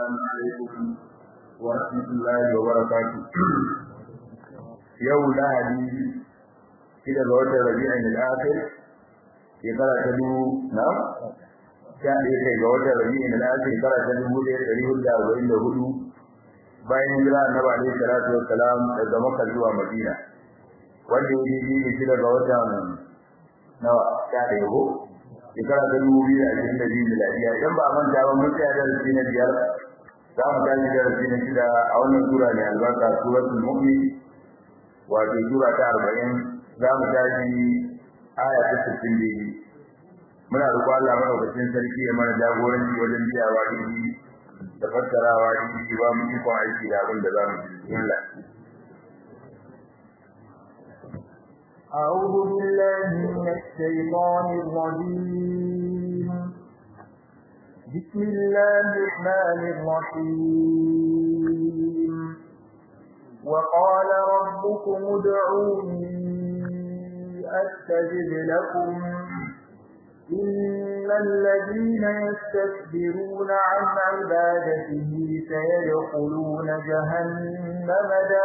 السلام عليكم ورحمة الله وبركاته يوم lahadi shida ga watan rabi'in al-akhir shekara ta dubu na sha ɗaya kai ga watan rabi'in al-akhir shekara ta dubu ɗaya ɗari hudu da arba'in da hudu bayan hijira annabi alaihi salatu wassalam daga makka zuwa madina wanda ya yi ne shida ga watan nawa sha ɗaya ko shekara ta dubu biyu da ashirin da biyu miladiya idan ba a manta ba mun tsaya darasi na biyar za mu tashi darasi na shida a wannan sura ne albarka suratul mu'min wato sura ta arba'in za mu tashi aya ta sittin da biyu muna roƙon Allah madaukakin sarki ya mana jagoranci wajen biyawa daidai da fassarawa daidai ba mu ikon aiki da abin da za mu ji bismillah أعوذ بالله من الشيطان الرجيم بسم الله الرحمن الرحيم وقال ربكم ادعوني أستجب لكم إن الذين يستكبرون عن عبادته سيدخلون جهنم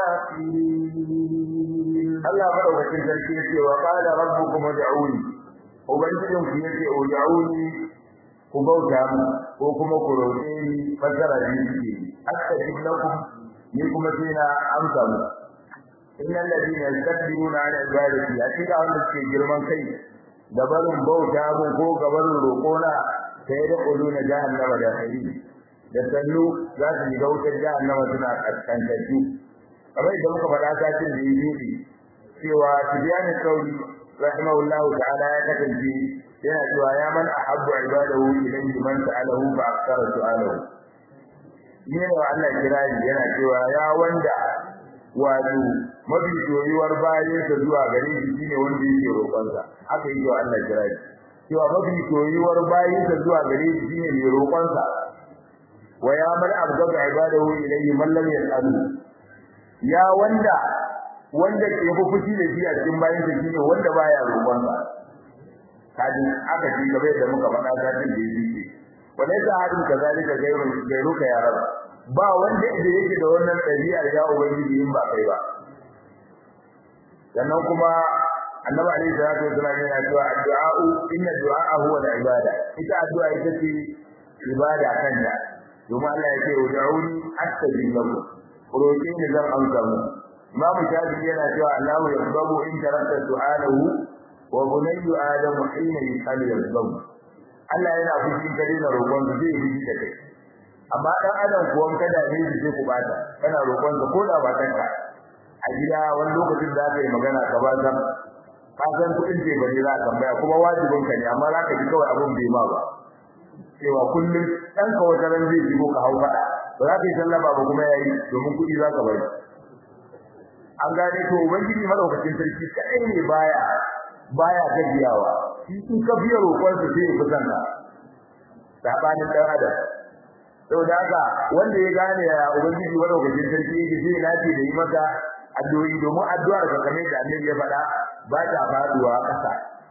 داخلين Allah madaukakin sarki yace wa qala rabbukum ud'uni ubangijin ku yace ud'uni ku bauta mu ko kuma ku roƙe ni fasara ni ce astajib lakum ni kuma sai na amsa mu innal ladina yastakbiruna an ibadati hakika wanda suke girman kai da barin bauta mu ko gabarin roƙona sai da kuluna jahannama da hari da sannu za su yi wutar jahannama suna kaskantattu kamar idan muka faɗa satin da yi cewa tibyan sauri rahimahullahu ta'ala ya kasance yana cewa ya man ahabbu ibadahu ilayhi man sa'alahu fa akthara su'alahu ne da Allah kirari yana cewa ya wanda wato mafi soyuwar bayan sa zuwa gare shi shine wanda yake roƙon sa haka yake wa Allah kirari cewa mafi soyuwar bayan sa zuwa gare shi shine mai roƙon sa wa ya man abgaba ibadahu ilayhi man lam yas'alu ya wanda wanda ke fi fushi da shi a cikin bayan sa shine wanda baya roƙon sa kaji aka ji gaba da muka faɗa satin da yake walai da hadin kazalika gairun gairuka ya rab ba wanda da yake da wannan ɗabi'a ya ubangiji in ba kai ba sannan kuma annabi alaihi salatu wasallam yana cewa addu'a inna du'a huwa al-ibada ita addu'a ita ce ibada kanta domin Allah ya ce ud'uni astajib lakum roƙe ni zan amsa muku Imam Shafi'i yana cewa Allahu yaqbalu in tarakta su'alahu wa bunayyu adamu hina yusalu yaqbalu Allah yana fushi gare na roƙon su zai yi da kai amma dan adam kuwan kada ne shi sai ku bata kana roƙon ka ko da ba kanka a gida wani lokacin da ka yi magana ka ba san ka san kuɗin ce bane za ka tambaya kuma wajibin ka ne amma za ka ji kawai abun bai ma ba cewa kullum ɗanka wata ran zai jigo ka hau faɗa ba za ka yi sallama ba kuma yayi domin kuɗi za ka bari an gane to ubangiji madaukakin sarki kadai ne baya baya gajiyawa shi in ka biya roƙon sa sai ya fitan ka sabanin dan adam saboda haka wanda ya gane ya ubangiji madaukakin sarki yake sai nace da yi maka addu'o'i domin addu'ar ka kamar da annabi ya faɗa ba ta faduwa ƙasa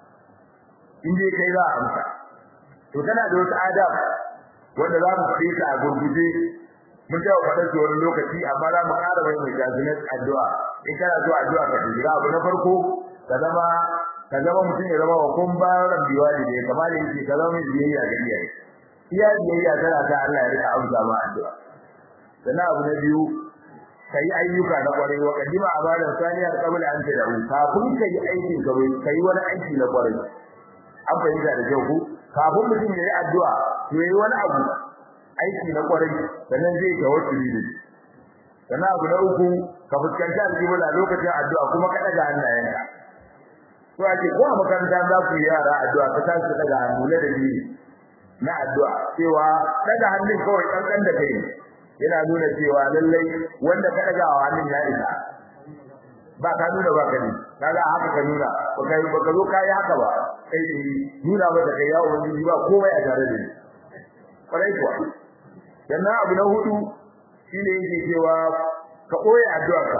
in dai kai za a amsa to tana da wata adab wanda za mu fi ta a gurguje mun ta faɗa su wani lokaci amma za mu ƙara mai mai jazinar addu'a in kana so addu'a ka tsira abu na farko ka zama ka zama mutum ya zama wa kun bayan biwali da kamar da yake ka zama mai biyayya ga iyaye iya biyayya tana ta Allah ya rika amsa ma addu'a sannan abu na biyu kai ayyuka na kwarai wa kadima abadan saniyar qabla an tadawu kafin kai aikin ka kai wani aiki na kwarai an fahimta da kyau ku kafin mutum ya yi addu'a to yayi wani abu aiki na kwarai sannan zai tawassuli da shi sannan abu na uku ka fuskanci alƙibla lokacin addu'a kuma ka daga hannayenka to ake ko a makaranta za ku yi yara addu'a ka tashi daga hannu na da ni na addu'a cewa daga hannun kawai kankan da kai yana nuna cewa lallai wanda ka daga wa hannun ya isa ba ka nuna ba ka ne kaga haka ka nuna ba kai ba ka zo kai haka ba kai nuna ba da kai ya ubangiji ba komai a tare da ni kwarai kuwa sannan abu na hudu shine yake cewa ka koyi addu'arka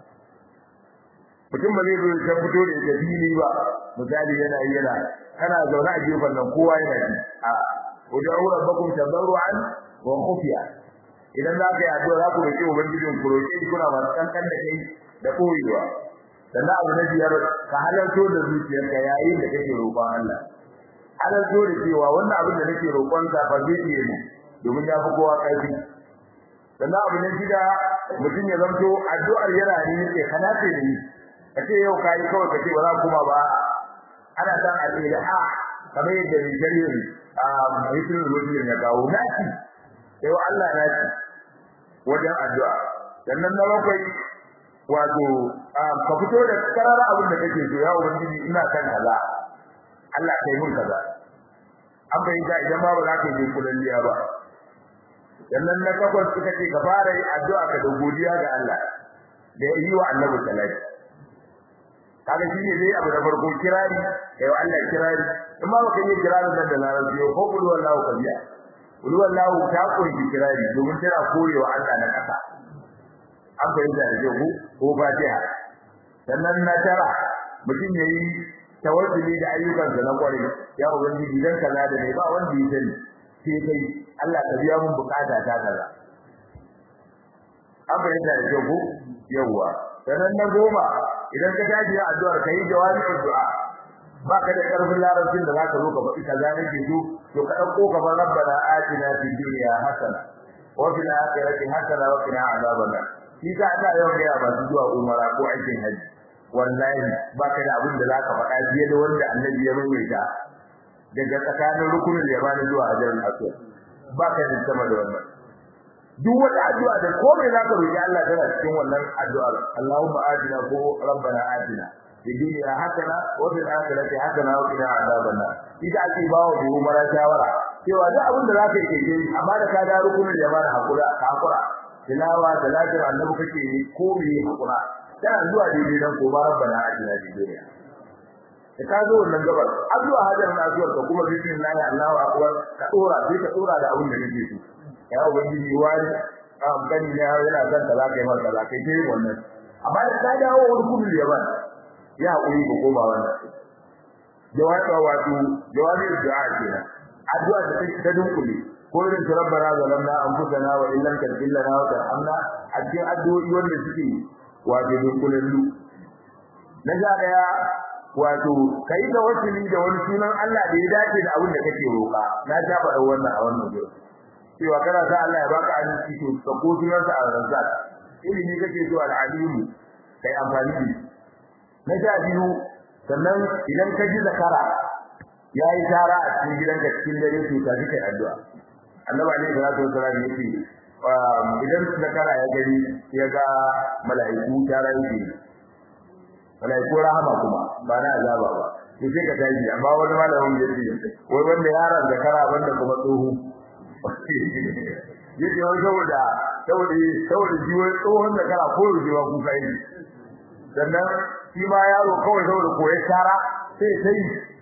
mutum ba zai zo ya fito da ita fili ba misali yana yi yana kana zaune a gefen nan kowa yana ji a ud'u rabbakum tadarruan wa khufiya idan za ka yi addu'a za ku roƙi ubangijin ku roƙe shi kuna masu kankan da kai da koyewa sannan abu na biyar ka halarto da zuciyarka yayin da kake roƙon Allah halarto da cewa wannan abin da nake roƙon sa fa zai iya ne domin ya fi kowa ƙarfi sannan abu na shida mutum ya zanto addu'ar yana ne yake kana ce da ni ka ce yau ka yi kawai ka ce ba za kuma ba ana san al-ilaha kamar yadda rijalin a mutum rubutun ya kawo naci sai Allah naci wajen addu'a sannan na bakwai wato ka fito da karara abin da kake so ya ubangiji ina kan kaza Allah kai mun kaza an bayyana idan ba ba za ka yi kulalliya ba sannan na takwas suka ce ka fara yi addu'a ka da godiya ga Allah da yi wa Annabi sallallahu kaga shi ne dai abu da farko kirari kai wa Allah kirari in ma baka yi kirari nan da larabci ko kul wallahu kabiya kul wallahu ta koyi kirari domin tana korewa Allah na kasa an fahimta da ku ko fatiha sannan na tara mutum yayi tawassuli da ayyukansa na kwarai ya ubangiji dan kaza da ne ba wanda ya sani sai kai Allah ka biya mun bukata ta kaza an fahimta da ku yawa sannan na goma idan ka tashi ya addu'ar kai jawabi addu'a ba ka da karfin larabcin da zaka zo ka faɗi kaza ne ke so to ka dauko ka bar rabbana atina fid dunya hasana wa fil akhirati hasana wa qina adhaban nar shi ka ana yawan ga ba su zuwa umara ko aikin haji wallahi ba ka da abin da zaka faɗa fiye da wanda annabi ya rubuta daga tsakanin rukunin yamani zuwa hajarul aswad ba ka da sama da wannan duk wata addu'a da komai zaka roki Allah tana cikin wannan addu'ar Allahumma atina ko rabbana atina fid dunya hasana wa fil akhirati hasana wa qina adhaban nar ita ake bawo da umara shawara cewa duk abin da zaka yi ke amma da ka da rukunin yamani hakura ka hakura tilawa salatin annabi kake yi ko me hakura kana zuwa daidai dan ko rabbana atina fid dunya da ka zo wannan gabar addu'a hajarin addu'ar ka kuma bismillah Allahu akbar ka dora sai ka dora da abin da kake so ya ubangiji wani am gani ne yana zan kaza kai mar kaza kai dai wannan amma da ka dawo wani kudu ya ba ya hakuri ko koma wannan jawabi wato jawabi du'a kenan addu'a da take ta dunkule ko irin rabbana zalamna anfusana wa illam taghfir lana wa tarhamna a cikin addu'o'i wanda suke wato dunkulallu na ja daya wato kai da wasili da wani sunan Allah da ya dace da abin da kake roƙa na ta faɗa wannan a wannan gurin cewa kana sa Allah ya baka arziki to ka ko sunan sa al-razzaq ilimi kake so al-alim kai amfani da na ja biyu sannan idan ka ji zakara yayi tara a cikin gidanka cikin dare to ka ji kai addu'a annabi alaihi salatu wasallam yace idan zakara ya gani ya ga mala'iku tara yake malaiku rahama kuma ba na azaba ba to sai ka tashi amma wani malamin ya ce wai wanda yaron da kara banda kuma tsoho yace wai saboda saboda saboda shi wai tsohon da kara ko rujewa ku kai sannan shi ma yaro kawai saboda koyi kara sai sai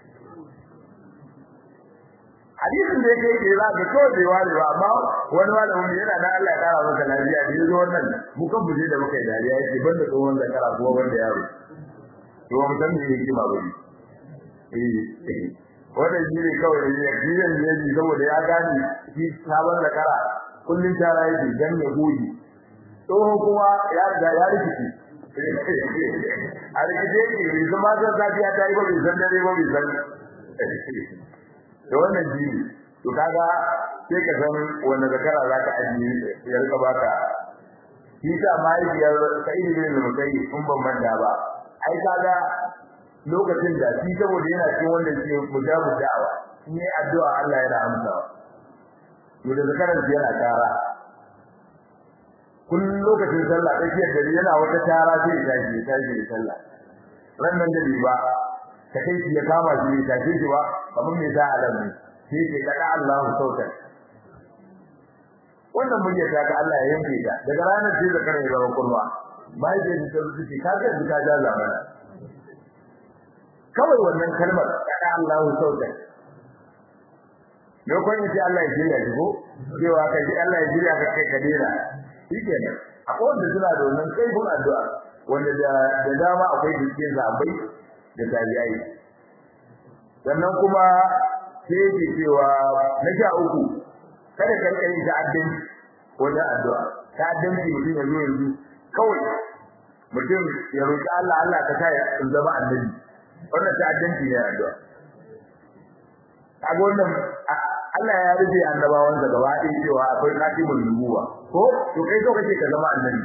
hadisin da yake ke za ka kawai bai ware ba amma wani malamin yana da Allah ya kara masa lafiya da yazo wannan mu kan buje da muka yi dariya yake banda tsohon da kara kuma banda yaro to mu san me yake ba bane eh wannan shi ne kawai ne ya kiyan ne ji saboda ya gani shi sabon da kara kullun tara yake dan ya goji to kuma ya da ya rikici a rikice ke bai zama zan safiya ta yi ba bai san dare ba bai san da wannan jini to kaga sai ka san wanda zakara zaka ajiye ya rika baka shi ta mahaifiyar sa'id bin mukai in ban manta ba ai kaga lokacin da shi saboda yana cikin wanda ke mujabu da'awa in yi addu'a Allah yana amsawa to da zakaran yana tara kullum lokacin sallah tsakiyar dare yana wata tara sai ya tashi ya tashi da sallah ran nan da ba ta kai shi ya kama shi ya tashi shi ba kamar me za a lamme sai ke kada Allah sauka wannan mun yadda ga Allah ya yanke ta daga ranar sai da kare zama kurwa bai da ta zuci ka ga ka ja zamana kawai wannan kalmar kada Allah sauka ne ko in sai Allah ya jira shi ko cewa ka ji Allah ya jira ka kai kadira shikenan akwai wanda suna da wannan kaifin addu'a wanda da dama akwai dukkan zabai da tabi'ai sannan kuma sai yake cewa na sha uku kada ka rika yin ta'addin wajen addu'a ta danci mutum ya zo yanzu kawai mutum ya roƙi Allah Allah ka sa ya zama annabi wannan ta danci ne addu'a kaga wannan Allah ya rufe annabawan da gaba ɗaya cewa akwai katibul nubuwa ko to kai so kace ka zama annabi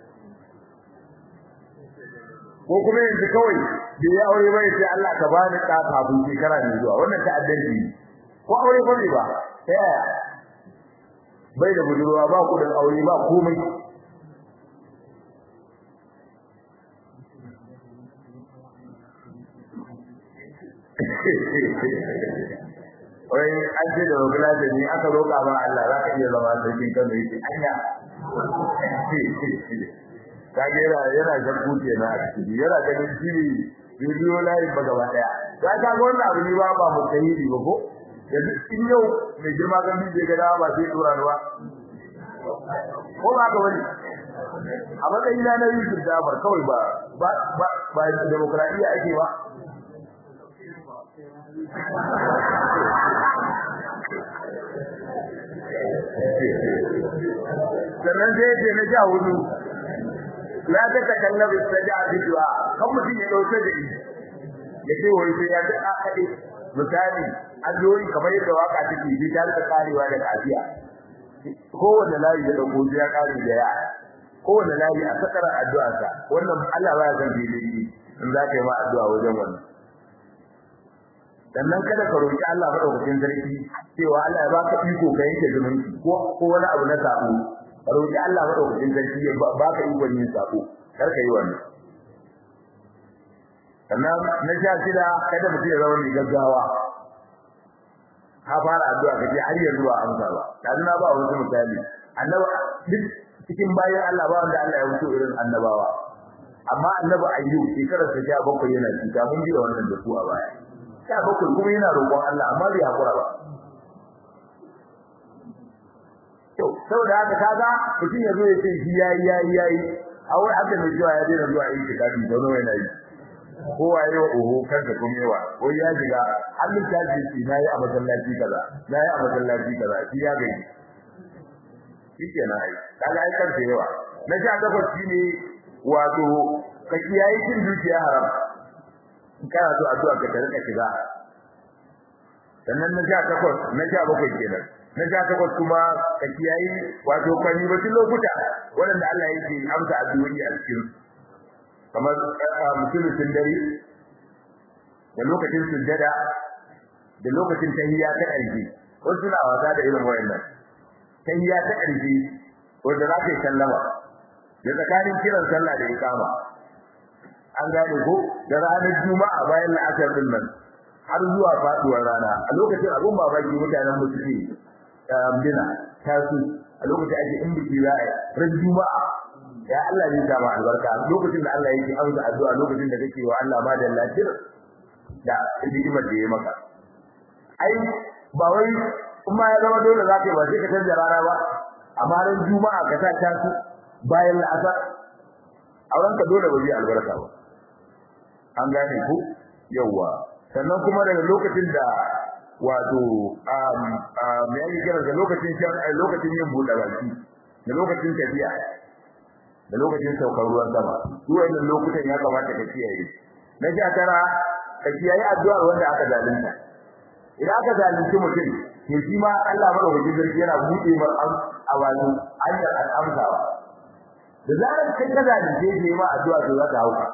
ko kuma yanzu kawai da ya aure bai sai Allah ka bani ɗa kafin shekara mai zuwa wannan ta'addanci ko aure ba ne ba ta yaya bai da budurwa ba kudin aure ba komai wai an ce da rogula da ni aka roƙa ba Allah za ka iya zama sarkin Kano yake anya kage yana yana shakku kenan a ciki yana ganin shi bidiyo layin ba gaba daya ya ka ga wannan abu ne ba ba mutahidi ba ko yanzu in yau mai girma kan bije ga dawa ba sai dora ruwa ko ba ka wani a matsayin na na Yusuf Jafar kawai ba ba ba ba demokradiya ake ba sannan sai ce na sha hudu la ta takallabu sajaa bi du'a kan mutum ya dauke da shi ya ce wai sai ya ga akade misali addu'o'i kamar yadda waka take bi ta da karewa da kafiya kowanne layi ya dauko sai ya kare da ya kowanne layi a sakara addu'a sa wannan Allah ba ya san bilili in za ka yi ma addu'a wajen wannan sannan kada ka roki Allah madaukakin sarki cewa Allah ya baka iko ka yanke zumunci ko ko wani abu na sabo ka roki Allah madaukakin sarki ya baka iko yin sabo kar ka yi wannan sannan na sha shida kada mutum ya zama mai gaggawa ka fara addu'a kace har yanzu ba amsa ba kaji na ba wasu misali annabi duk cikin bayan Allah ba wanda Allah ya wuce irin annabawa amma annabi ayyub shekarar sa 17 yana cika mun ji wannan da su a baya sha bakwai kuma yana roƙon Allah amma bai hakura ba to saboda haka kaga mutum ya zo ya ce shi yayi yayi yayi a wai haka ne cewa ya daina zuwa yin tikafi da nawa yana yi ko waye wa oho kanka kuma yawa ko ya shiga Allah ta ce shi nayi a masallaci kaza nayi a masallaci kaza shi ya gani shi kenan ai kaga ai kanka yawa na sha takwas shine wato ka kiyaye cin dukiya haram kana so addu'a ka rika shiga sannan na sha takwas na sha bakwai kenan na sha takwas kuma ka kiyayi wato kwani ba lokuta wanda Allah yake amsa addu'o'i a cikin kamar musulmin dare da lokacin sujjada da lokacin tahiyya ta ƙarshe wasu suna wasa da irin wayannan tahiyya ta ƙarshe wanda za ka yi sallama da tsakanin kiran sallah da iqama an gane ko da ranar juma'a bayan la'asar din nan har zuwa faduwar rana a lokacin abun babaki mutanen mu suke bina tasu a lokacin ake in biki za a ran juma'a ya Allah ne ta ma albarka lokacin da Allah yake amsa addu'a lokacin da kake wa Allah ma da lafiyar da hikimar da ya maka ai ba wai kuma ya zama dole za ka yi ba sai ka canza rana ba amma ran juma'a ka sa tasu bayan la'asar aurenka dole ba zai albarka ba an gane ku yawa sannan kuma daga lokacin da wato um um yayi kira da lokacin shan lokacin yin buɗe baki da lokacin tafiya da lokacin saukar ruwan sama duk wannan lokutan ya kamata ka kiyaye na sha tara ka kiyaye addu'ar wanda aka zalunta idan aka zalunci mutum to shi ma Allah madaukakin sarki yana buɗe mar a wato hanyar al'amsawa da zarar kai ka zalunce shi ma addu'a to za ta hauka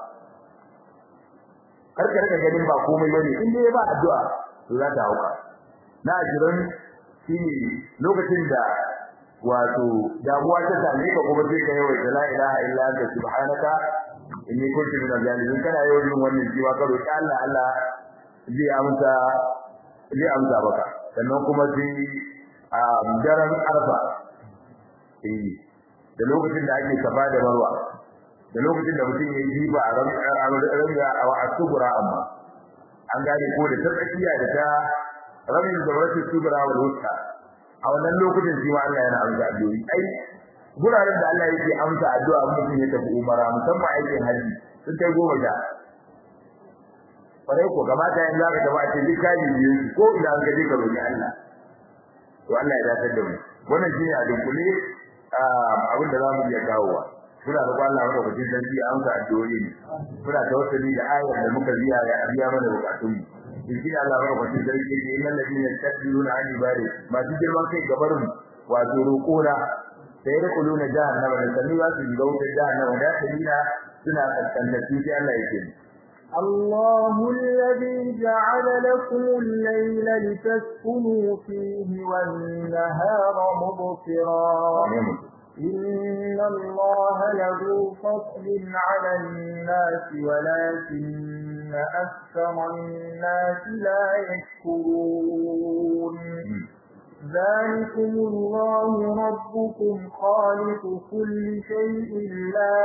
karka rika ganin ba komai bane in dai ba addu'a to za ta hauka na jiran shi lokacin da wato damuwa ta same ka kuma sai ka yawaita la ilaha illa anta subhanaka inni kuntu minaz zalimin kana yawan yin wannan jiwa ka roki Allah Allah zai amsa zai amsa baka sannan kuma sai a daren arfa eh da lokacin da ake kafa da marwa da lokacin da mutum ya yi ba a ranga a asubura amma an gane ko da ta tsakiya da ta ramin zawratul subra wal wusta a wannan lokacin shi ma Allah yana amsa addu'o'i ai guraren da Allah yake amsa addu'a mutum ya tafi umara musamman aikin haji sun kai goma sha kwarai ko kamata yanzu aka tafi a ce duk kaji biyu ko ina an gaje ka roƙi Allah to Allah ya dace da mu wannan shine a dunkule abin da zamu iya kawowa muna da Allah maka kudin sarki an ka addu'o'i muna tawassuli da ayar da muka biya ya biya mana bukatun mu shi Allah maka kudin sarki ne innal ladina yastakbiruna an ibadi ma su girman kai gabar mu wato roƙona sai da kuluna jahannama da sanu za su shiga wutar jahannama da kalina suna kaskantattu sai Allah yake الله الذي جعل لكم الليل لتسكنوا فيه والنهار مبصرا إن الله له فضل على الناس ولكن أكثر الناس لا يشكرون ذلكم الله ربكم خالق كل شيء لا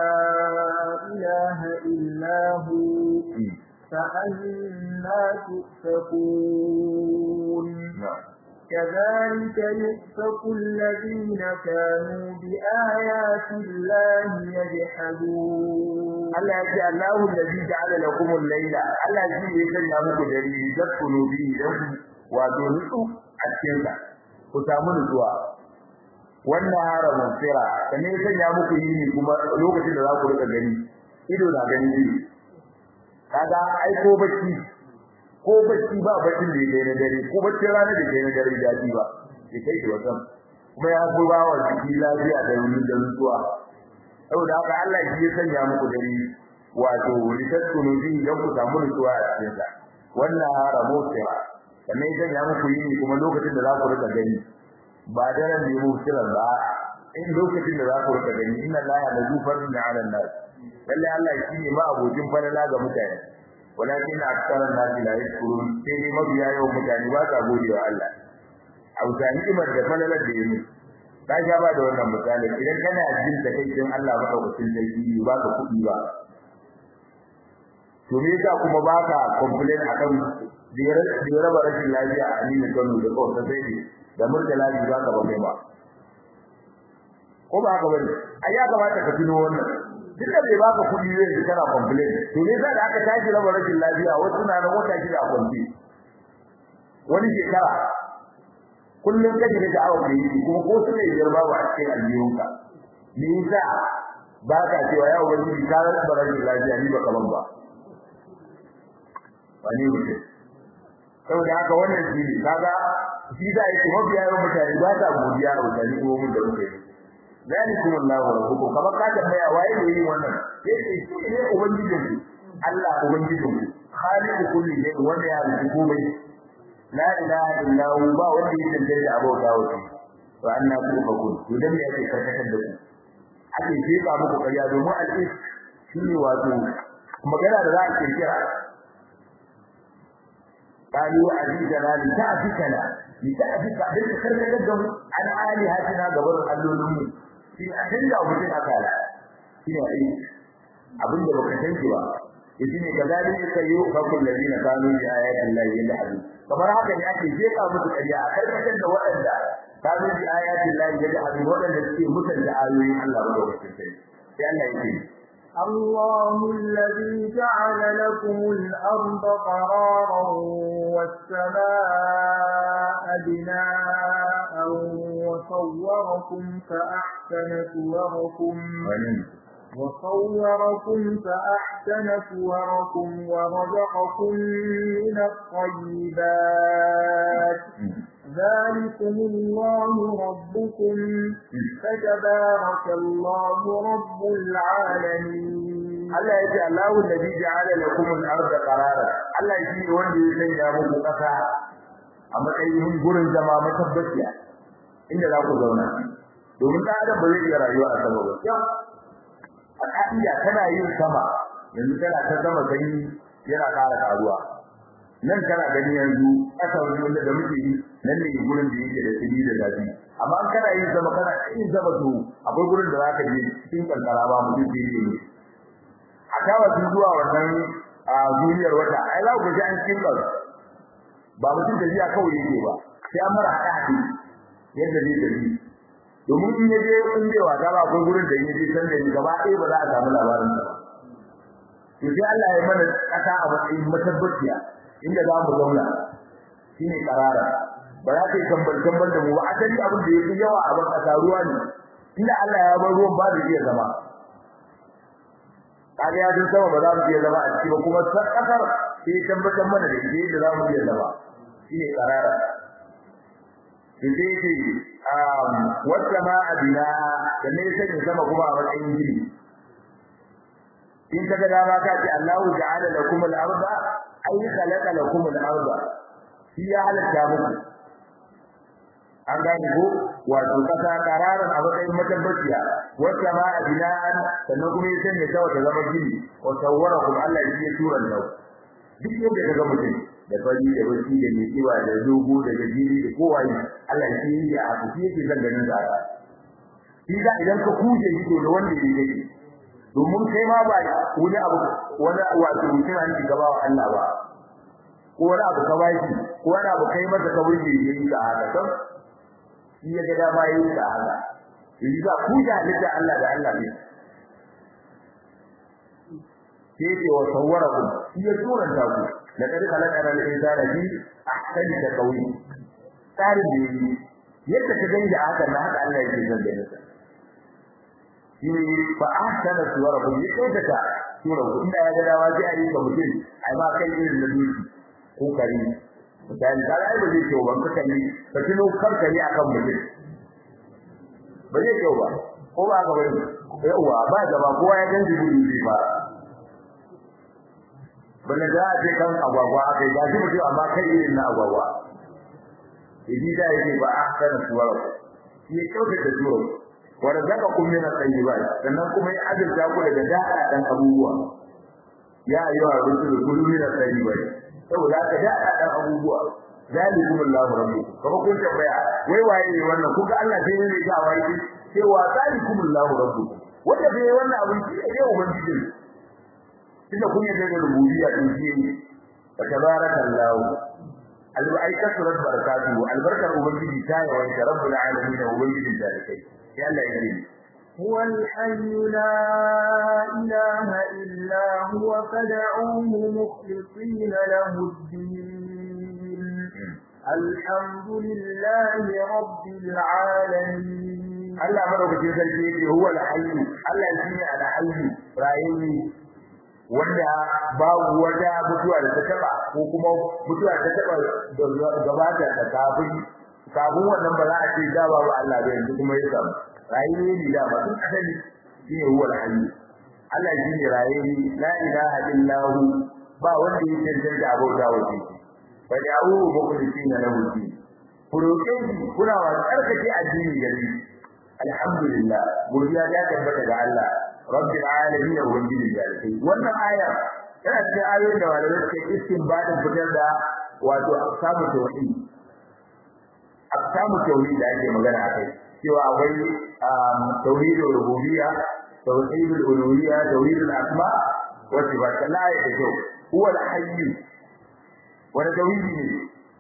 إله إلا هو فأنا تؤفكون كذلك يؤفك الذين كانوا بآيات الله يجحدون Allah ya ce Allahu allazi ja'ala lakum al-layla Allah shi ne ya sanya muku dare zakunu bi dan wato nutsu a cikin sa ku samu nutsuwa wannan hara musira sannan ya sanya muku yini kuma lokacin da za ku rika gani ido na gani ne kaga ai ko bacci ko bacci ba baccin da yake na dare ko bacci rana da yake na dare daɗi ba ya kai ki wasan kuma ya fi ba wa jiki lafiya da wani da nutsuwa saboda haka Allah shi ya sanya muku dare wato litaskunu bi dan ku samu nutsuwa a cikin sa wannan hara musira sannan ya sanya muku yini kuma lokacin da za ku rika gani ba daren da mu kira ba in lokacin da za ku rika gani inna allaha la yufarrin 'ala an-nas lalle Allah shi ne ma abokin falala ga mutane walakin aktharan nas la yashkurun sai dai mabiya yawan mutane ba sa gode wa Allah abu ta ni'imar da falalar da yake ka ga ba da wannan misali idan kana jin da kai din Allah madaukakin sarki ba ka kuɗi ba to me yasa kuma ba ka complain akan da raba rashin lafiya a Aminu Kano da kawai sai da murtala bi ba ka ba kai ba ko ba haka bane ai ya kamata ka tuno wannan duk da bai baka kuɗi zai kana complain to ne sai da aka tashi raba rashin lafiya wasu na da wata shida a kwamfi wani shekara kullum kaje da awa kai kuma ko su ne biyar babu a cikin aljihunka me yasa ba ka cewa ya wani ka raba rashin lafiya ni ba kaman ba wani mutum saboda haka wannan shi ne kaga shi da yake mabiya yawan mutane ba ta godiya a mutane ko mun da muke zalikum Allahu rabbukum kamar ka tambaya waye ne yin wannan sai ce shi ne ubangijin ku Allah ubangijin ku khaliqu kulli shay wanda ya rubuta komai la ilaha illa hu ba wanda ya tantance da abauta wa shi wa anna tufakun to dan me yake karkatar da ku ake jefa muku kariya domin al-is shi ne wato magana da za a kirkira قالوا عزيزنا لتعفكنا لتعفك بنت كركدهم عن آلهتنا قبل اللولم في أحل أو بسن أكالا هنا أي أبن دبك تنجوا يسين كذلك سيوفق الذين كانوا بآيات الله يجحدون kamar haka ne ake jefa musu ƙarya a karkashin da waɗanda kanu bi ayatin Allah yajhadun waɗanda suke mutunta ayoyin Allah ba lokacin sai sai Allah yake الله الذي جعل لكم الأرض قرارا والسماء بناء وصوركم فأحسن صوركم وصوركم فأحسن صوركم ورزقكم من الطيبات ذلكم الله ربكم فتبارك الله رب العالمين Allah ya ce Allahu alladhi ja'ala lakum al-ardha qarara Allah shi ne wanda ya sanya muku kasa a matsayin gurin zama matabbaciya inda za ku zauna domin da adam ba zai iya rayuwa a sama ba a ka'ida kana yin sama yanzu kana ta sama sanyi yana ƙara karuwa nan kana gani yanzu ƙasa wanda da muke yi nan ne gurin da yake da tsini da zafi amma an kana yin sama kana yin sama to akwai gurin da zaka je cikin kankara ba mutum ke yi ne a kawo su zuwa wannan a duniyar wata ai za ku ji an cikin kasu ba mutum da jiya kawai yake ba sai an mara haɗa haɗe yadda zai tafi domin in yaje in bai wata ba akwai gurin da in yaje san da ni gaba ɗaya ba za a samu labarin sa ba to sai Allah ya mana ƙasa a matsayin matabbaciya inda za mu zauna shine karara ba za ka yi kambal kambal da mu ba asali abin da yake yawa a ban kasa ruwa ne inda Allah ya bar ruwan ba da iya zama kaga ya sama ba za mu iya zama a ciki ba kuma san kasar sai tabbatar mana da shi da za mu iya zama shine karara sai ce um wata ma abina da ne sai sama kuma a matsayin gini in kaga dama ka ce Allahu ja'ala lakum al-ardha ay khalaqa lakum al-ardha shi ya halatta muku an gane ko wato kasa kararan a matsayin matabbaciya wata ma a bina'an sannan kuma ya sanya ta wata zama gini wa sawwarakum Allah shi ya tura nau duk yadda kaga mutum da fari da baki da mai kiba da dogo da gajiri da kowa Allah shi ya haka shi yake zan ganin da haka shi da idan ka kuje shi da wanda ya yake domin kai ma ba wani abu wani wato mutum an ji gaba wa Allah ba ko wani abu ka baki ko wani abu kai masa ka burge yayi ka haka don shi ya ga dama yayi ka haka yanzu za ku da halitta Allah da Allah ne sai ce wa sawwarakum shi ya turanta ku da kadi halaka da insana bi ahsani da qawi tsarin da yi yadda ka gani da haka na haka Allah yake zan gani sa shi fa ahsana suwarakum ya kautata suwarakum inda ya ga dawa sai a yi ka mutum ai ma kai irin da duki ko kari misali da ai ba zai kyau ban ka kalli ka tuno kanka ne akan mutum ba zai kyau ba ko ba ga bane yawa ba gaba kowa ya ganji gudu zai fara bane da a ce kan agwagwa akai ga shi mutum amma kai irin na agwagwa idi da yake ba ahsana suwarakum ya kyautata suwarakum wa razaqakum min at-tayyibat sannan kuma ya azurta ku daga da'a dan abubuwa ya ayyuha rusul kullu min at-tayyibat saboda ka da'a dan abubuwa zalikum Allahu rabbukum kuma kun tambaya wai waye ne wannan kuka Allah sai ne ga wai cewa zalikum Allahu rabbukum wanda bai wannan abin shi ne ubangiji tunda kun yi da rububiyya din shi ne tabarakallahu al-barakatu barakatuhu albarkar ubangiji ta yi wa rabbul alamin ubangijin da kai يلا يجري هو الحي لا إله إلا هو فدعوه مخلصين له الدين الحمد لله رب العالمين الله مرة كتير هو الحي الله يجري على حي رأيني wanda babu wata mutuwa da ta taba ko kuma mutuwa ta taba gabata da kafin kafin wannan ba za a ce da babu Allah ba yanzu kuma ya samu rayuwa ne da ba tun asali shine huwa al-hayy Allah shine rayuwa la ilaha illa hu ba wanda ya tantance abota wa shi fa da'u mukhlisina lahu din furokin kuna wa tsarkake addini gare alhamdulillah godiya ta tabbata ga Allah rabbil alamin wa rabbil alamin wannan aya tana cikin ayoyin da malamai suke istinbadin fitar da wato samu tauhid aqsamu tauhid da ake magana akai cewa akwai tauhidul rububiyya tauhidul uluhiyya tauhidul asma wa sifat la ya tajo huwa al-hayy wa tauhidi ne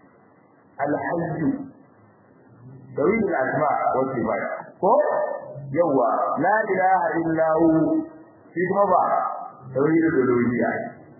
al-hayy tauhidul asma wa sifat ko yawa la ilaha illa hu shi kuma ba tauhidul uluhiyya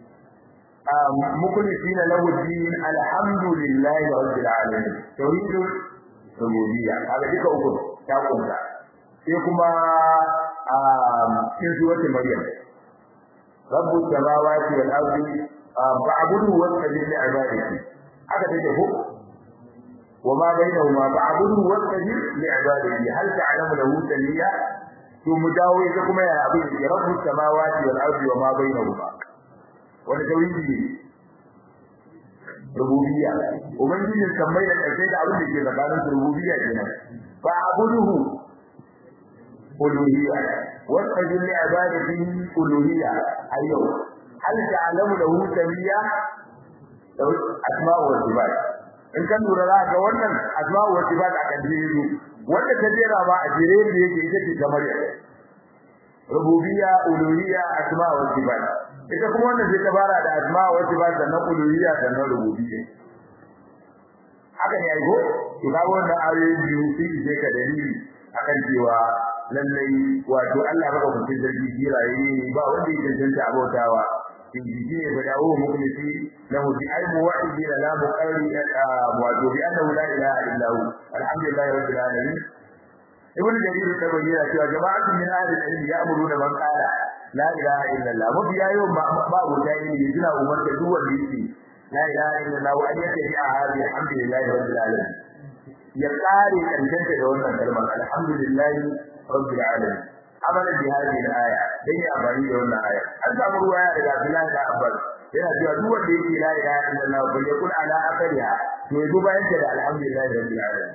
مخلصين له الدين الحمد لله رب العالمين توحيد الربوبيه هذا ديك uku ta kunta sai kuma cikin suratul maryam rabbus samawati wal ardi fa'budu wastajib li ibadati haka take ko وما بينهما فاعبدوا واستجب لعباده هل تعلم له سميا to mu dawo ita kuma ya abin rabbus samawati wal ardi wama bainahuma wani tauhidi ne rububiyya ubangijin sammai da ƙarshe da abin da ke tsakanin su rububiyya kenan fa abuduhu uluhiyya wa tajil li ibadatihi uluhiyya ayyau hal ta'lamu lahu samiyya asma'u wa sifat in kan lura za ga wannan asma'u wa sifat a kan jere wanda ta jera ba a jere da yake ita ce kamar rububiyya uluhiyya asma'u wa sifat ita kuma wannan sai ta fara da asma wa sifat sannan uluhiyya sannan rububiyya haka ne ai go to ga wannan ayoyi biyu sai je ka dalili akan cewa lallai wato Allah baka kun sarki jiraye ne ba wanda ya tantance abautawa in ji ne ba dawo mukhlisi lahu bi ilmi wa idina la muqarri wato bi annahu la ilaha illa hu alhamdulillahi rabbil alamin ibn jarir da bayyana cewa jama'atun min ahli al-ilm ya'muruna man qala la ilaha illallah mafi yayo ba guda ne suna umar da duk wanda yake la ilaha illallah wa ayyaka bi ahadi alhamdulillahi rabbil alamin ya kare kankanta da wannan kalmar alhamdulillahi rabbil alamin amalan bi hadhihi al-aya dai a bari da wannan aya an samu ruwaya daga Abdullah da Abbas yana cewa duk wanda yake la ilaha illallah bai yakun ala akhariha to yazo bayan da alhamdulillahi rabbil alamin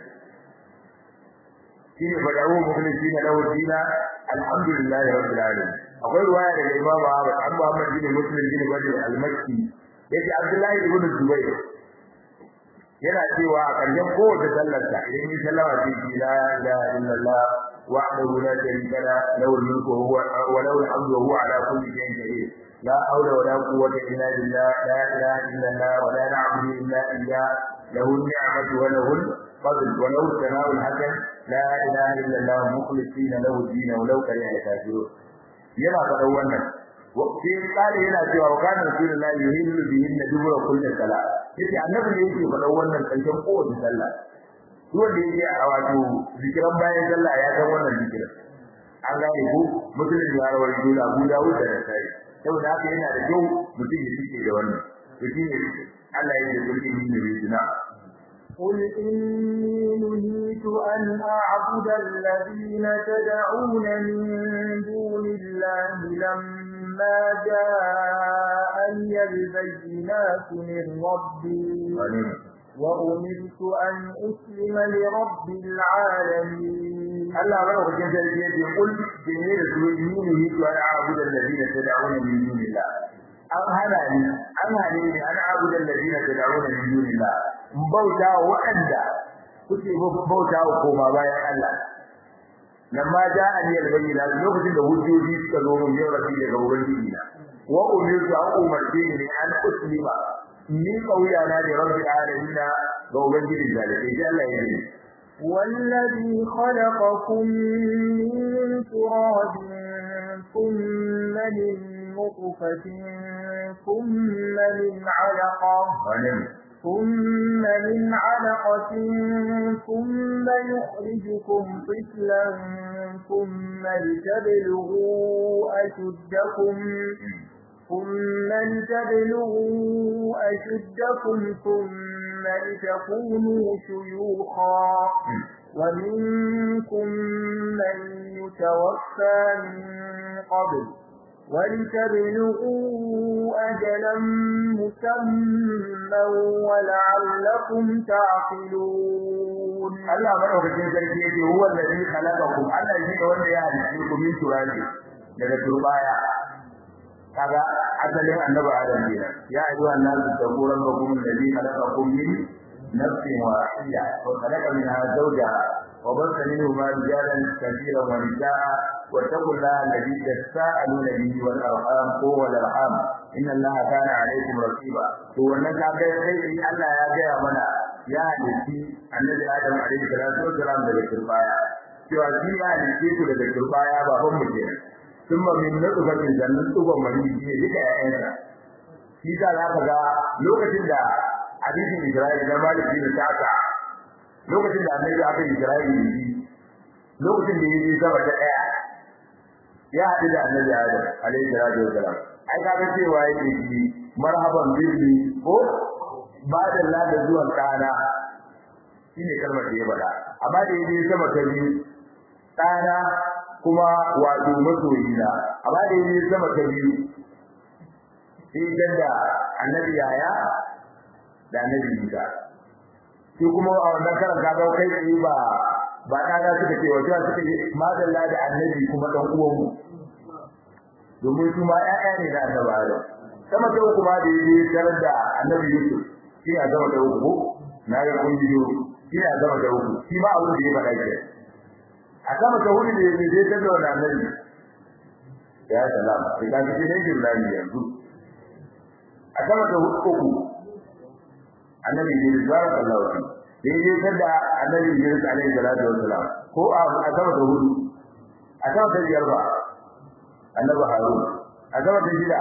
shine fadawu mukhlisina lahu dina alhamdulillahi rabbil alamin akwai ruwaya daga Imam Ahmad an Muhammad bin Muslim bin Badr al-Makki yace Abdullahi ibn Zubayr yana cewa a ƙarshen kowace sallar sa idan yi sallama ce ki la ilaha illallah wahdahu la sharika la lahu al-mulku wa huwa wa lahu al-hamdu wa huwa ala kulli shay'in qadir la hawla wa la quwwata illa billah la ilaha illallah wa la na'budu illa iyyah lahu an-ni'matu wa lahu al-fadl wa lahu al-thana'u al-hasan la ilaha illallah mukhlisina lahu ad-din wa law kariha al-kafirun yana faɗan wannan sai kare yana cewa wa kana rasulullahi yuhillu bihi dubura kulli salat yace annabi ne yake faɗan wannan karshen kowace sallah duk wanda yake a wato zikiran bayan sallah ya san wannan zikirin an gane ko musulun ya rawar dole Abu Dawud da Nasai saboda haka yana da kyau mutum ya rike da wannan to shine Allah ya yi kulli min rizina قل إني نهيت أن أعبد الذين تدعون من دون الله لما جاءني البينات من ربي وأمرت أن أسلم لرب العالمين الله أمره في جنة يقول جميل سوء نهيت أن أعبد الذين تدعون من دون الله an hana ni an hane ni an abuda alladina tad'una min dunillah bauta waɗanda kuke bauta wa koma bayan Allah lamma ja'ani al-bayyina lokacin da hujjoji suka zo mun yau rafi daga ubangiji na wa umirtu an umarce ni an uslima ni kauya na da rabbil alamin ga ubangiji da sai Allah ya yi والذي خلقكم من تراب ثم من نطفة ثم من علقة ثم من علقة ثم يخرجكم طفلا ثم لتبلغوا أشدكم ثم لتبلغوا أشدكم ثم لتكونوا شيوخا ومنكم من يتوفى من قبل ولتبلغوا أجلا مسمى ولعلكم تعقلون الله مرحبا جل هو الذي خلقكم الله يجيك wanda ya halice ku min turabi daga turbaya kaga asalin annabi adam ne ya ayu annabi taquran bakum alladhi khalaqakum min nafsin wahida wa khalaqa minha zawjaha wa basa minhuma rijalan kathiran wa nisaa واتقوا الله الذي تساءلون به والارحام هو الارحام ان الله كان عليكم رقيبا to wannan kaga sai Allah ya gaya mana ya halitti annabi Adam alaihi salatu wasalam daga turbaya cewa shi ya halitte ku daga turbaya baban mu kenan thumma min nutfatin jannan tuban mani ne duka ƴaƴansa shi da za ka ga lokacin da hadisin Isra'ila da Malik bin Sa'sa lokacin da annabi aka Isra'ila lokacin da yayi sama ta daya ya haɗu da annabi Adam alaihi salatu wasalam ai ka ga cewa yake shi marhaban bihi ko ba da lada zuwan kana shine kalmar da ya faɗa amma da yaje sama ta biyu kana kuma wato masoyi na amma da yaje sama ta biyu sai da annabi yaya da annabi Isa shi kuma a wannan karan ka ga kai tsaye ba ba kana suka ce wajen suka ce madalla da annabi kuma dan uwan mu domin su ma ƴaƴa ne da annabi Adam sama ta uku ma da yaje tarar da annabi Yusuf shi a zama da uku na ga kun biyo shi a zama da uku shi ma abin da ya faɗa ke a sama ta hudu da yaje tarar da wannan annabi ya salam sai ka ji ne jirani yanzu a sama ta uku annabi ne sallallahu alaihi daidai kada annabi Yunus alaihi salatu wassalam ko a sama da hudu a sama da biyar ba annabi Harun a sama da shida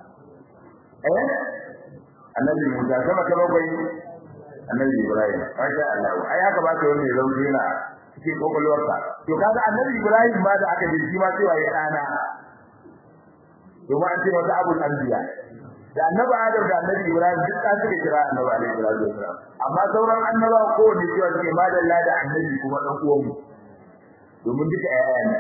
eh annabi Musa sama da bakwai annabi Ibrahim masha Allah ai haka ba ka wani rauni yana cikin kokolwarsa to kaga annabi Ibrahim ma da aka ji shi ma cewa ya dana to ma an ce wata abul anbiya da annabi Adam da annabi Ibrahim duk ka suka kira annabi alaihi salatu wasalam amma sauran annaba ko ne cewa suke madalla da annabi kuma dan uwan mu domin duka ayaya ne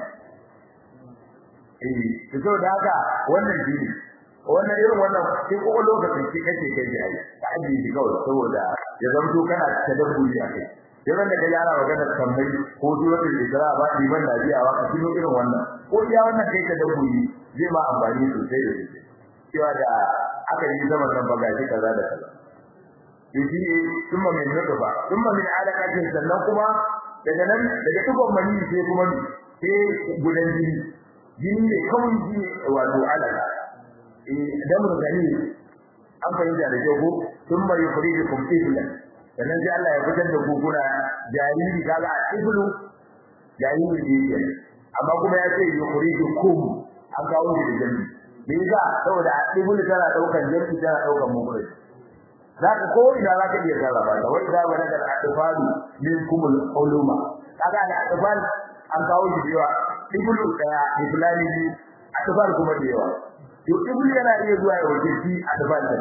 eh to da haka wannan shi wannan irin wannan sai ko lokacin shi kake kai ji ai ka aje shi kawai saboda ya zanto kana tadabburi a kai yayin da ka yara magana tambayi ko suratul isra ba liman nabiyawa ka tuno irin wannan ko iya wannan kai tadabburi zai ma amfani sosai da sosai cewa da aka yi zaman nan bagaji kaza da kaza yaji kuma min nutfa kuma min alaqatin sannan kuma daga nan daga tukon mani sai kuma sai gudan jini jini ne kawai jini wato alaka eh damar gani an fahimta da kyau thumma yukhrijukum tiflan sannan sai Allah ya fitar da guguna jariri kaga a iblu jariri ne amma kuma ya ce yukhrijukum an kawo shi da jami me yasa saboda ibnu tana daukan jami tana daukan mukuri zaka ko ina zaka iya sarrafa ta wai da bana da atfalu min kumul uluma kaga da atfal an kawo shi da yawa ibnu daya iblani atfal kuma da yawa to ibnu yana iya zuwa ya wuce shi atfal din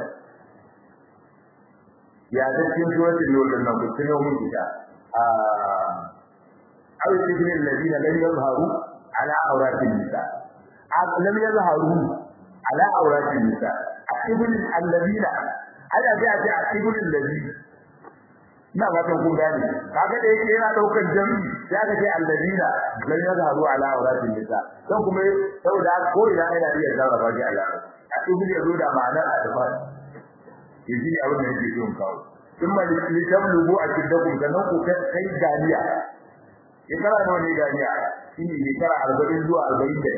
ya da cikin suratul nur din nan kun mun kita a aw ibn alladina lam yazharu ala awratin nisa lam yazharu ala awratin nisa ibn alladina ana ga ce ibn alladina na ba kun gane kaga da yake yana daukar jami'i ya ga ce alladina lam yazharu ala awratin nisa dan kuma saboda ko ina yana iya sarrafa shi Allah ibn yazo da ma'anar adfar yaji ne abin da yake so kawo kuma li tablugu ashiddakum sanan ku kai ganiya shekara nawa ne ganiya shine shekara 40 zuwa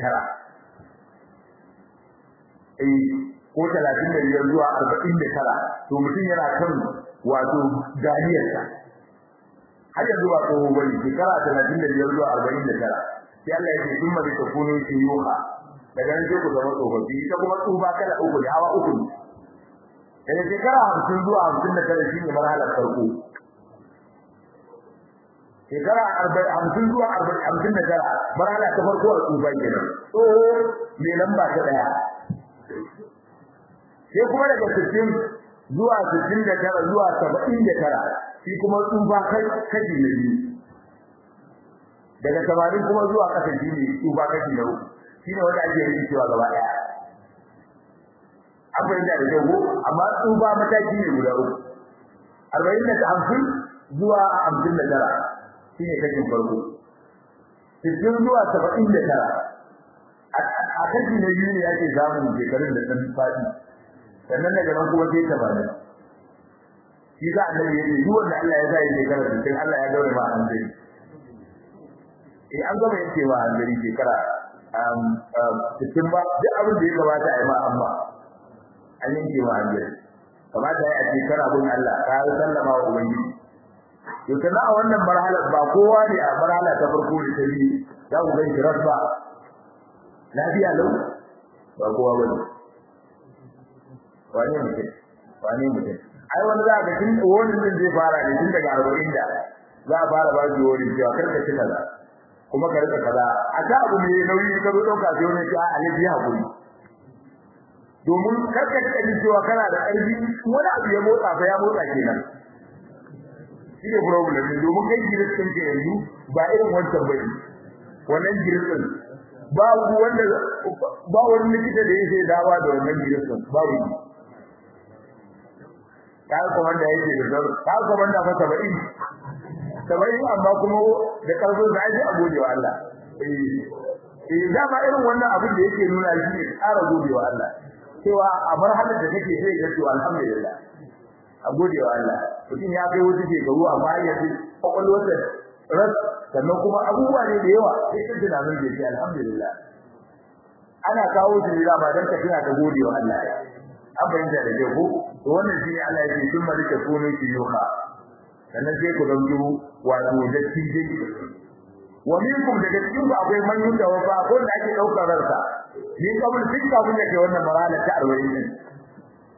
49 eh ko 35 zuwa 49 to mutum yana kan wato ganiyarsa har yanzu ba tsoho bane shekara 35 zuwa 49 sai Allah ya ce kuma da takunu shuyuha daga nan sai ku zama tsofaffi ita kuma tsufa kala uku da hawa uku daga shekara hamsin zuwa hamsin da tara shine marhalar farko shekara hamsin zuwa hamsin da tara marhala ta farko a tsufa kenan tsoho mai lamba ta ɗaya sai kuma daga sittin zuwa sittin da tara zuwa saba'in da tara shi kuma tsufa kashi na biyu daga tamanin kuma zuwa ƙasa shi ne tsufa kashi na uku shi ne wanda ake yin cewa gaba ɗaya an fahimta da kyau amma tsufa mataki ne guda uku arba'in da hamsin zuwa hamsin da tara shi ne kashin farko sittin zuwa saba'in da tara a kashi na biyu ne ake samun shekarun da ɗan faɗi sannan daga nan kuma sai tamanin shi za a nan yake duk wanda Allah ya sa ya shekara sittin Allah ya gaure ma a hanzari eh an gama yanke ma a hanzari shekara sittin ba duk abin da ya kamata a yi ma amma an yanke ma hanzari kamata ya ce kana bin Allah ka yi sallama wa ubangiji to kana a wannan marhalar ba kowa ne a marhala ta farko da ta biyu za ku gan shi rabba lafiya lau ba kowa ba ne wane mutum wane mutum ai wani za ka tun wani din zai fara ne tun daga arba'in da za a fara ba shi wani cewa kar ka ci kaza kuma ka rika kaza a ta abu mai nauyi ka zo ɗauka sai wani ce a alaji hakuri domin karka kaji cewa kana da ƙarfi wani abu ya motsa fa ya motsa kenan shi ne problem ne domin kai giris ɗin ke yanzu ba irin wancan ba ne wannan giris ɗin babu wanda ba wani likita da yake dawa da wannan giris ɗin babu ka kuma da yake da zaro ka kuma da fa 70 70 amma kuma da karfin sa ake a gode wa Allah eh eh dama irin wannan abin da yake nuna shi ne ƙara gode wa Allah cewa a marhalar da kake sai ga cewa alhamdulillah a gode wa Allah mutum ya kai wuce shekaru amma ya ce kwakwalwarsa ras sannan kuma abubuwa ne da yawa sai kan tunanin da yake alhamdulillah ana kawo shi ne ba dan ka tuna da gode wa Allah an bayyana da ko to wannan shi ne Allah ya ce sun malika sunan shi yuha sannan sai ku zanto wato da tije wa minkum daga cikin ku akwai man yunda wafa ko da ake daukar ransa ni kabul duk kafin da kai wannan marhala ta 40 din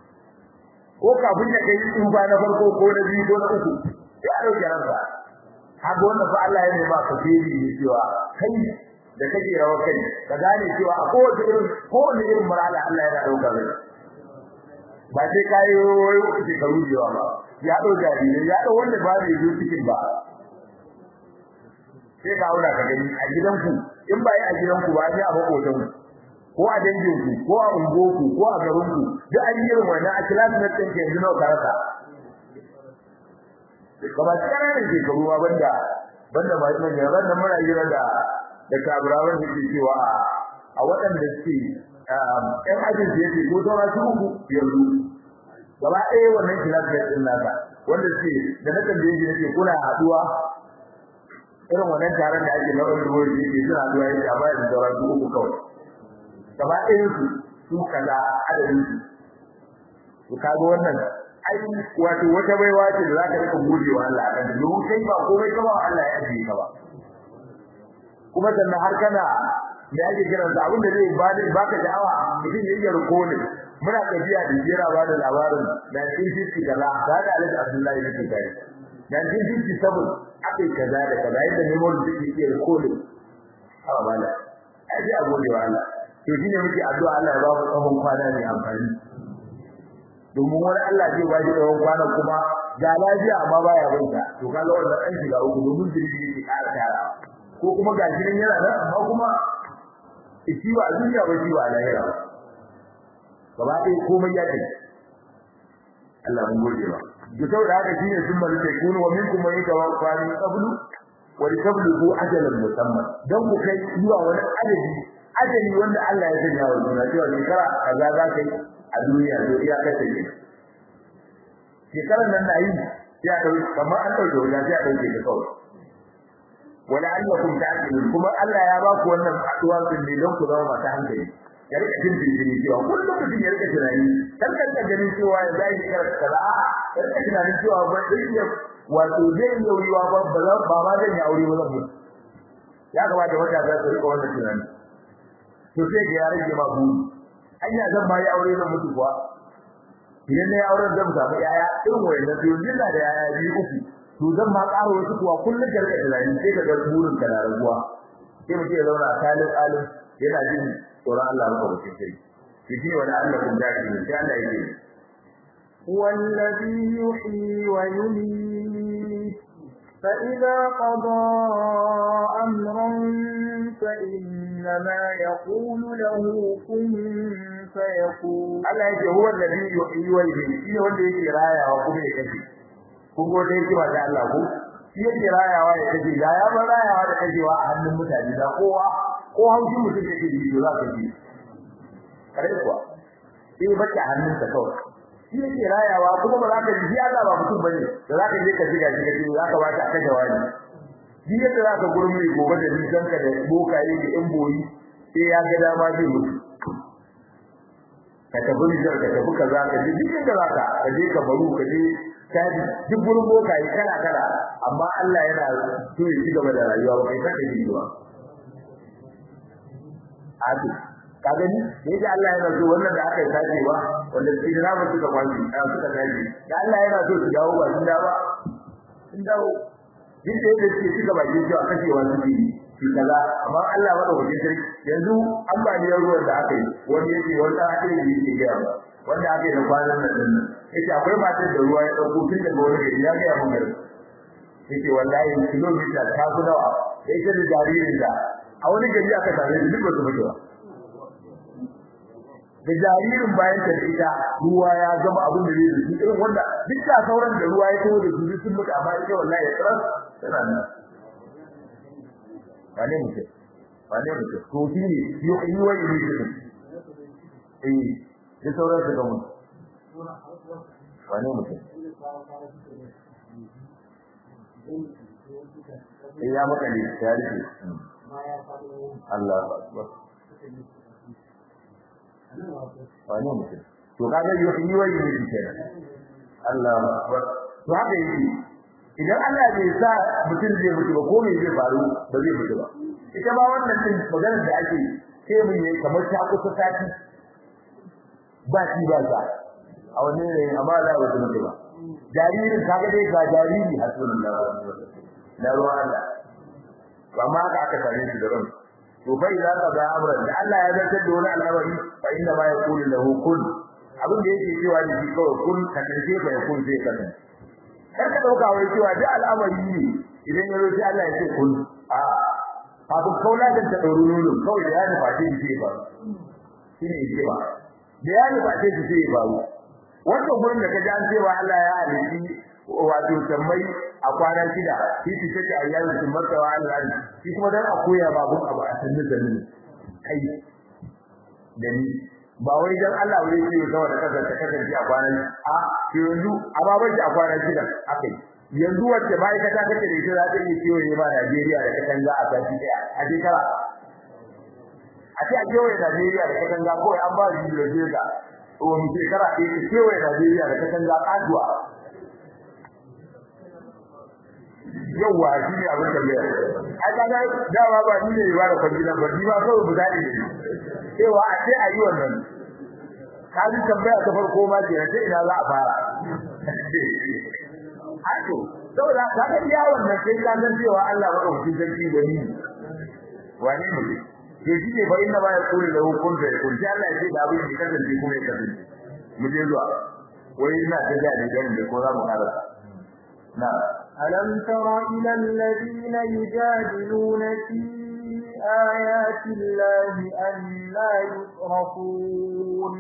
ko kafin da kai tsufa na farko ko na biyu ko na uku ya dauke ransa haka wannan fa Allah ya nema ka fili ne cewa kai da kake rawa kai ka gane cewa a kowace irin kowace irin marala Allah yana dauka kai ba sai kai wai kuke ka rujewa ba ya dau jariri ya dau wanda ba zai yi cikin ba sai ka aura ka gani a gidanku in ba yi a gidanku ba sai a makotan ko a danginku ko a ungoku ko a garinku duk an yi irin wannan a kilasu na tsanke yanzu nawa ka rasa ba ba tsananin shekaru ma banda banda ba su ne ran muna jira da da kaburawan da ke cewa a waɗanda suke ɗan ajin su yake ko saura su uku yanzu gaba ɗaya wannan kilafiya ɗin nasa wanda suke da na tambaye shi nake kuna haɗuwa irin wannan taron da ake na wani ruwa da yake suna haɗuwa yake a bayan saura su uku kawai gaba ɗayan su su kaza adadin su to kaga wannan ai wato wata baiwa ce da zaka rika gode wa Allah akan domin kai ba komai ka ba Allah ya ajiye ka ba kuma sannan har kana da yake kiran da abin da zai ba da baka da'awa mutum ya yi rukuni muna tafiya da jira ba da labarin da cikin fiski kaza da da Alhaji Abdullahi yake kai da cikin fiski sabon akai kaza da kaza yadda ne mun da yake rukuni a bala ai a gode wa Allah to shine muke addu'a Allah ya ba mu tsawon kwana ne amfani domin wani Allah zai ba shi tsawon kwana kuma ga lafiya amma baya binta to kaga wannan an shiga uku domin jirgi yake ƙara tara ko kuma ga shi yana nan amma kuma shi ba a duniya ba shi ba a lahira ba gaba ɗaya komai ya kai Allah mun gode ba to saboda haka shine sun bari sai kunu wa minkum man yatawaffa min qablu wa litablugu ajalan musamman dan ku kai zuwa wani adadi ajali wanda Allah ya sanya wa duniya cewa shekara kaza za ka yi a duniya to iya kace ne shekaran nan na yi sai a dauki kamar an dauke wuya sai a dauke ta kawai wala annakum ta'qilun kuma Allah ya ba ku wannan aduwa din ne don ku zama masu hankali ya rika jin jinjiri cewa kullum mutum ya rika tunani dan kan ka ganin cewa ya zai yi kaza a'a ya rika tunanin cewa ba zai iya wato zai yi wuriwa ba ba ma zan yi aure ba zan mutu ya kamata wata za su rika wannan tunani to sai ga ya rage ma buri anya zan ma yi aure zan mutu kuwa idan na yi auren zan samu yaya irin wayannan to jinna da yaya biyu uku to zan ma ƙara wasu kuwa kullum da rika tunani sai ka ga burin ka na raguwa sai mutum ya zauna a kalin alim yana jin tsoron Allah maka wucin sai shi ne wani Allah kun dace ne sai Allah ya ce هو الذي يحيي ويميت فإذا قضى أمرا فإنما يقول له كن فيكون Allah yake huwa alladhi yuhyi wa yumiit shi ne wanda yake rayawa kuma ya kashe kun go dai kima da Allah ko shi yake rayawa ya kashe da ya bar rayawa da kashewa a hannun mutane da kowa ko haushi mutum yake ji to za ka ji kare kuwa sai bace hannunsa kawai shi yake rayawa kuma ba za ka ji Allah ba mutum bane da za ka je ka jiga shi kace za ka ba ta kashe wani shi yadda za ka gurmi gobe da nisan ka da bokaye da yan boyi sai ya ga dama zai mutu ka tafi nijar ka tafi kaza ka je duk inda za ka ka je ka baru ka je kaji duk gurin bokaye kala kala amma Allah yana so ya ci gaba da rayuwa ba kai ka ji ba Abi, ka gani ne da Allah yana so wannan da aka tace ba wanda shi da ba suka kwanci da suka tace da Allah yana so su dawo ba sun dawo sun dawo din da yake shi suka baki shi a kashe wani shi shi kaza amma Allah ba da wajen sarki yanzu ambaliyar ruwan da aka yi wani yake wanda aka yi yake ga ba wanda aka yi da kwanan nan din nan yace akwai matar da ruwa ya dauko tun daga wani gari ya ga mun gari yace wallahi kilomita ta fi nawa sai ta da jaririn da a wani gari aka same shi duk ba su mutu ba da jaririn bayan ta ita ruwa ya gama abin da zai yi irin wanda duk da sauran da ruwa ya tawo da su sun mutu amma ita wallahi ya tsara tana nan wane mutum wane mutum to shi ne yi wa yi mutum eh da sauran su ga mutu wane mutum eh ya makale ya rike Allah akbar wani mutum to kaga yi wani mutum kenan Allah akbar to haka yake idan Allah bai sa mutum zai mutu ba ko me zai faru ba zai mutu ba ita ba wannan din maganar da ake sai mun yi kamar ta kusa sati ba shi ba sa a wannan ne amma Allah ba mutu ba jaririn kaga dai ga jariri hasbunallahu wa ni'mal wakeel na ruwan Allah amma haka aka same shi da ran to fa idan ka ga amran da Allah ya zartar da wani al'amari fa inna ma yaqulu lahu kun abin da yake cewa da shi kawai kun ka kace fa yakun zai kasance kar ka dauka wai cewa da al'amari ne idan ya roki Allah ya ce kun a kafin kaula da ta dauro nono kawai da ya nufa ce shi ba shine yake ba da ya nufa ce shi ba wannan gurin da kaji an cewa Allah ya halitti wato sammai a kwana shida shi shi take ayyamin sun matsawa Allah shi kuma dan a koya ba gun abu a sanin da ni kai da ni ba wai dan Allah wai yake kawai da kasar ta kasance a kwanan a yanzu a baban shi a kwana shida akai yanzu wacce ma'aikata kake da ita za ta iya kewaye ma Najeriya da katanga a sati daya a shekara a ce a kewaye Najeriya da katanga kawai an ba shi da jega wani shekara ɗaya ta kewaye Najeriya da katanga kasuwa yawwa shi ne abin da mai ai kaga dawa ba ni ne ba da kwangila ba ni ba kawai mu dade ne cewa a ce ayi wannan ka ji tambaya ta farko ma ce sai ina za a fara Ato, saboda ka ga iya wannan sai ka san cewa Allah madaukakin sarki gani wani ne ke shi ne fa inna ba ya kula da hukun da kun sai Allah ya ce da abin da kasance kuma ya kasance mu je zuwa wai ina ta ga ne ganin da ko za mu karasa na ألم تر إلى الذين يجادلون في آيات الله أن لا يصرفون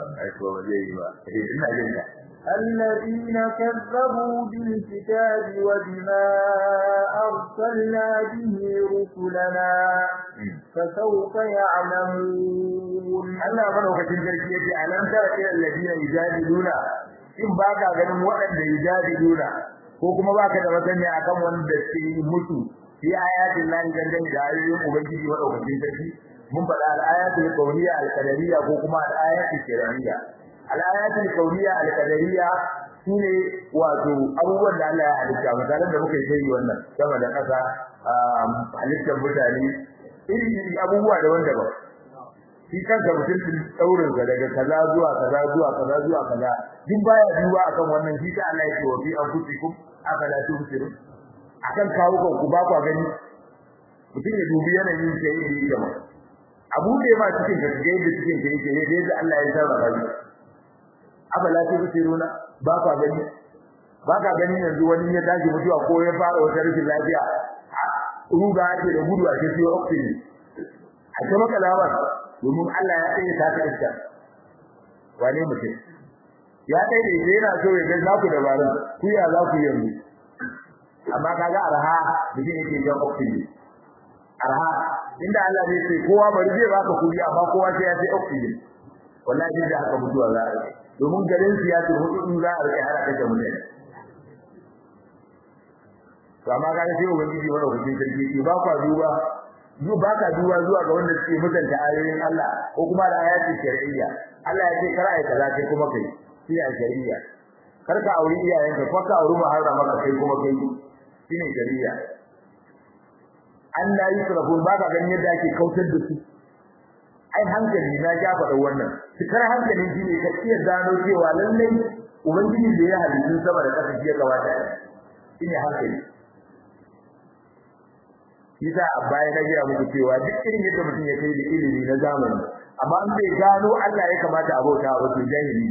الذين كذبوا بالكتاب وبما أرسلنا به رسلنا فسوف يعلمون Allah madaukakin sarki yace alam tara ila alladina yujadiluna in baka ganin waɗanda yujadiluna ko kuma baka da masani akan wanda suke mutu fi ayatin lahi dangane da ayoyin ubangiji madaukakin sarki mun faɗa al-ayatul qawliya al-qadariyya ko kuma al-ayatul shar'iyya al-ayatul qawliya al-qadariyya shine wato abubuwan da Allah ya halitta misalan da muka yi wannan sama da ƙasa halittar mutane iri abubuwa da wanda ba shi kanka mutum din daurin sa daga kaza zuwa kaza zuwa kaza zuwa kaza duk baya duba akan wannan shi ta Allah yake wa fi anfusikum afala tubsirun akan kawo kan ku ba ku gani mutum ya dubi yanayin sa yake yi jama'a abu da ma cikin ka ga yadda cikin ka yake ne yadda Allah ya sarrafa shi afala tubsiruna ba ku gani ba ka gani yanzu wani ya tashi mutuwa ko ya fara wata rashin lafiya ruga ake da gudu a cikin oxygen a kuma kalamar domin Allah ya tsaye ta ta iska wane mutum ya tsaye da yana so ya ga za ku dabaru ku ya za ku yanzu amma kaga arha mutum yake ga oxygen arha inda Allah zai ce kowa bari zai baka kuri amma kowa sai ya ce oxygen wallahi da haka mutuwa za a domin garin siyasa hudu in za a rike har aka ta mutane to amma kaga sai ubangiji wanda kuke sarki ke ba kwa duba zu ba ka duba zuwa ga wanda suke mutunta ayoyin Allah ko kuma da ayatin shar'iyya Allah ya ce kar ai kaza kai kuma kai shi ne shar'iyya kar ka auri iyayenka ko ka auri muharrama ka kai kuma kai shi ne shar'iyya Allah yi sarrafu ba ka ganin yadda ake kautar da su ai hankali na ja faɗa wannan cikar hankalin shi ne ka iya gano cewa lallai ubangiji da ya halittu sama da ƙasa shi ya kamata shi ne hankali yasa a baya na gaya muku cewa duk irin yadda mutum ya kai da ilimi na zamani amma an bai gano Allah ya kamata a bauta wa to jahili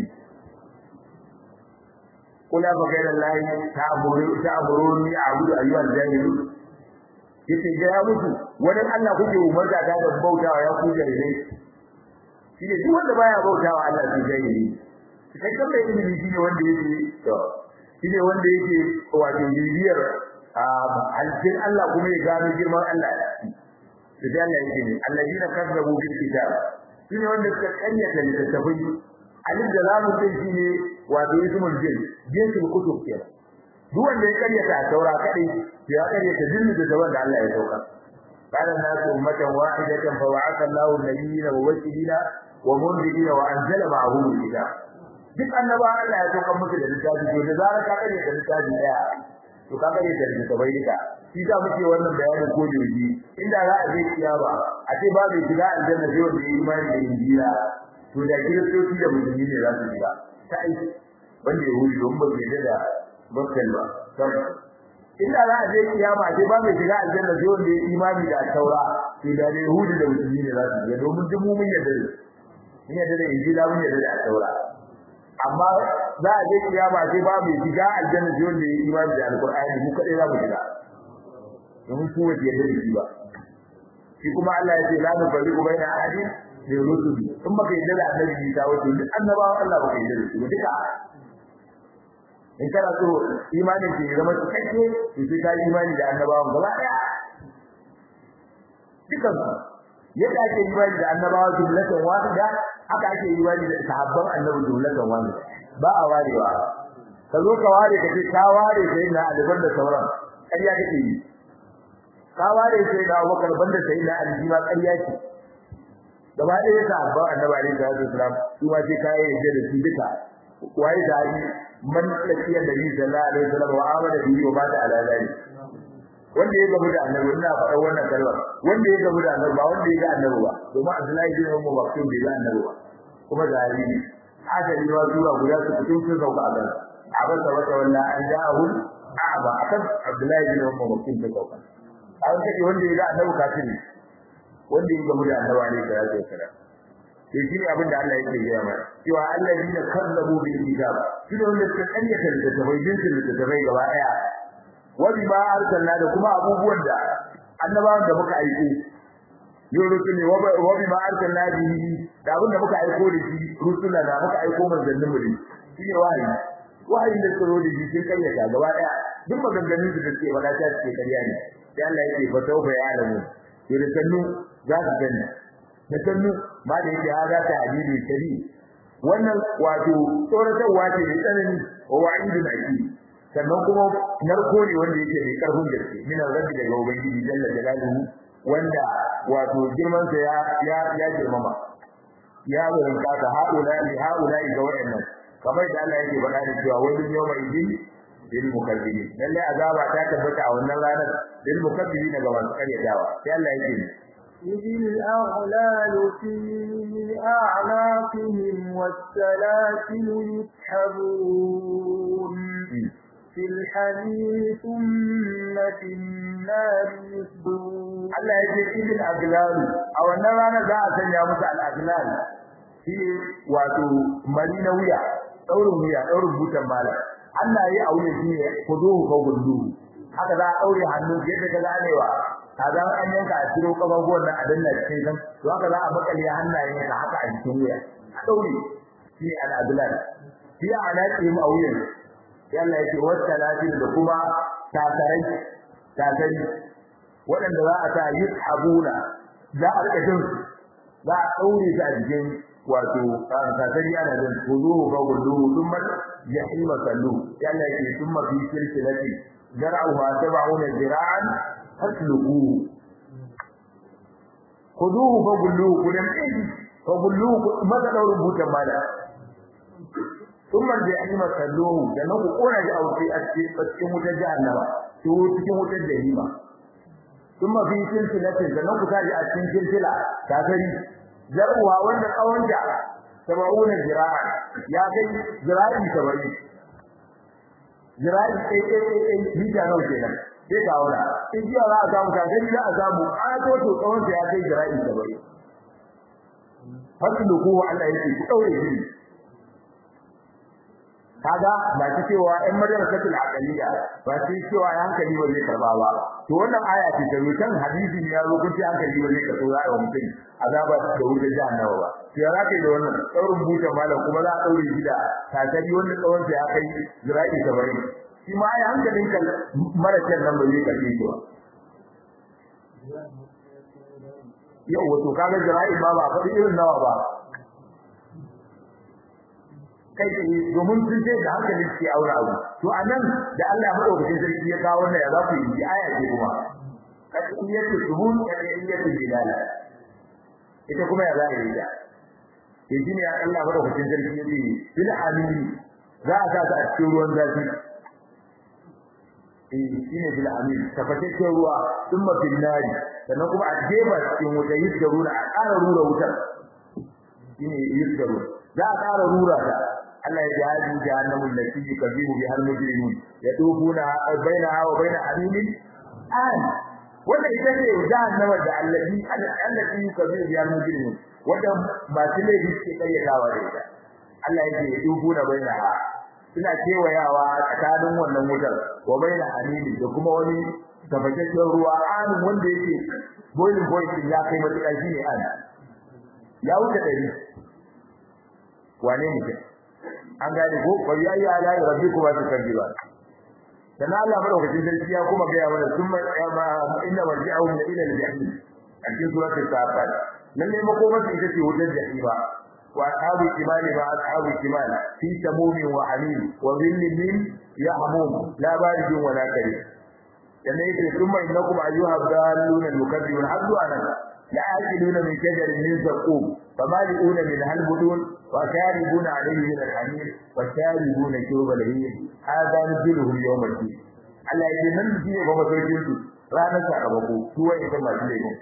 kula ba gairan lahi ta amuru ta amuruni a'budu ayyuhal jahilu yace ga ya mutu wani Allah kuke umarta ta da bautawa ya ku jahilai shi ne duk wanda baya bautawa Allah to jahili kai kan mai ilimi shine wanda yake to shine wanda yake wato bibiyar alfin Allah kuma ya gano girman Allah da Allah yake ne alladina kazzabu bil kitab shine wanda suka kanyata littattafai alif da lamu din shine wato ismul jin jinsul kutub ke duk wanda ya kanyata a taura kadai ya kanyata jinnu da wanda Allah ya sauka kana nasu ummatan wahidatan fa wa'atha Allahu an-nabiyina wa mubashirina wa mundirina wa anzala ma'ahum al-kitab duk annaba Allah ya sauka musu da littafi to da zarar ka kanyata littafi daya to ka gare da da bai duka shi da muke wannan bayanin ko joji inda za a je kiyama a ce ba mai shiga aljanna sai wanda ya imani da injila to da kiristoci da musulmi ne za su shiga ta aiki wanda ya wuri don ba ke da bakkal ba sai inda za a je kiyama sai ba mai shiga aljanna sai wanda ya imani da taura sai da yahudi da musulmi ne za su je domin duk mu mun yarda da mun yarda da injila mun yarda da taura amma za a je kiyama sai ba mai shiga aljanna sai wanda ya imani da alqur'ani mu kadai za mu shiga domin su wace yarda da shi ba shi kuma Allah ya ce la nufarriqu baina ahadin min rusuli in baka yarda da annabi ta wato duk annabawan Allah baka yarda da su duka in kana so imanin ke zama cikakke to sai ka imani da annabawan gaba daya dukan yadda ake imani da annabawa jumlatan wahida haka ake imani da sahabban annabi jumlatan wahida ba a warewa ka zo ka ware ka ce ka ware sai na aliban da sauran ƙarya kake yi ka ware sai na Abubakar banda sai na Ali ma ƙarya ce gaba ɗaya sahabban annabi alaihi salatu wasalam su ma sai ka yi da su duka waye da man lakiya da Nabi sallallahu alaihi wasallam wa amana bihi wa mata ala zalik wanda ya gabu da annabi ina faɗa wannan kalmar wanda ya gabu da annabi ba wanda ya ga annabi ba domin Abdullahi bin Umar Maktum bai ga annabi ba kuma zahiri ne haka ne wa zuwa guda su fito sun sauka a gaba abin da wata walla an ja'ahu a'ba akan Abdullahi bin Umar Maktum ta sauka an kace wanda ya ga annabi kafiri wanda ya gabu da annabi alaihi salatu wasallam sai shi abin da Allah yake gaya mana cewa allazina kazzabu bil kitab shi da wanda suka kanyata da tabai jinsin da tabai gaba daya wa bima arsalna da kuma abubuwan da annabawan da muka aiko yau rusuli wa bima arsalna bihi da abin da muka aiko da shi rusula da muka aiko manzannin mu ne shi ne wahayi wahayi da tsaro da shi sun kayyata gaba daya duk maganganun da suke faɗa ta suke karya ne sai Allah yake fa tauba ya alamu to da sannu za ka gani da sannu ma da yake haza ta hadidi shari wannan wato tsoratarwa ce mai tsanani wa wa'idun aki sannan kuma narko ne wanda yake mai karfin gaske min rabbi daga ubangiji jalla jalaluhu wanda wato girman sa ya ya ya girmama ya wurin kasa haula li haula ga wayannan kamar da Allah yake faɗa da cewa wani yawma idin lil mukazzibin lalle azaba ta tabbata a wannan ranar lil mukazzibin ga masu karyatawa sai Allah yake إذ الأغلال في أعناقهم والسلاسل يسحبون في الحميم ثم في النار يسجون Allah ya ce idil aglal a wannan rana za a sanya musu al aglal shi wato mari na wuya daurin wuya daurin butan mala Allah ya aure shi ne kuduhu ko gundu haka za a daure hannu yadda ka ganewa kaza an yanka a ciro kafafuwan nan a danna cikin kan to haka za a makale hannayen ka haka a cikin wuya a daure shi ne al aglal shi ana ce mu a wuyan yalla yake wata lafiya da kuma takarai takari waɗanda za a sa yushabuna za a rika jin za a daure su a jikin wato takari ana jin kuzu ga gudu thumma jahima sallu yalla yake thumma fi silsilati zar'uha sab'una zira'an fasluku kuduhu fa gullu kudan ɗin fa gullu maza daurin butan mala thumma jahima salluhu da nan ku kona ji auki a cikin wutar jahannama to cikin wutar jahima thumma fi silsilatin da nan ku taji a cikin silsila ta gari zarwa wanda kawanta sab'una zira'a ya kai zira'i sabari zira'i kai kai kai mita nawa kenan sai ka wala in ji za a samu ka gani za a samu a to to tsawon ya kai zira'i sabari fasluku Allah yake ku daure shi kaga ba ta cewa ɗan madrasatul aqaliya ba ta cewa ya hankali ba zai karba ba to wannan aya ce ta kan hadisi ne ya zo kun ce hankali ba zai karba za a mutum azaba da wuce jahannama ba to ya zaka da wannan daurin buta malam kuma za a daure shi da takari wanda tsawon sa ya kai zira'i 70 shi ma ai hankalin kan mara kyan nan ba zai karbe shi ba yau wato kaga zira'i ba ba faɗi irin nawa ba kai tsaye domin sun ce da hankali suke aure abu to anan da Allah madaukakin sarki ya kawo wannan ya za ku yi aya ce kuma kadiyatu subun kadiyatu bilal ita kuma ya za a yi da ke shine ya Allah madaukakin sarki ya ce bil amin za a sa ta a cikin ruwan zafi eh shine bil amin tafashe ruwa thumma bil nari sannan kuma a jefa cikin wuta yisgaruna a ƙara rura wutar shine yisgaruna za a ƙara rura ta Allah ya jihadi jahannamu allati yukazibu biha al-mujrimun yadubuna bainaha wa bain hamimin an wanda ita ce jahannama da allati allati yukazibu biha al-mujrimun wanda masu laifi suke kayyadawa da ita Allah yake yadubuna bainaha suna kewayawa tsakanin wannan wutar wa bain hamimin da kuma wani tabbataccen ruwa an wanda yake boiling point ya kai matuƙa shine an ya wuce dari wane mutum an gane ko fa ya ya la rabbikum wa tukadiba dan Allah madaukakin sarki ya kuma ga mana summa inna marji'ahum ila al-jahim a cikin suratul safat lalle makomar ita ce wutar jahima wa ashabu kimali ma ashabu kimali fi samumin wa hamim wa dhillin min yahmum la baridun wa la karim dan yake summa innakum ayyuha dallun al-mukaththibun haddu anan لآكلون من شجر من زقوم فمالئون منها البطون وشاربون عليه من الحميم وشاربون شرب الهيم هذا نزلهم يوم الدين Allah ya ce nan shi ne kuma sarkin su ranar sakamako su wai ita masu laifin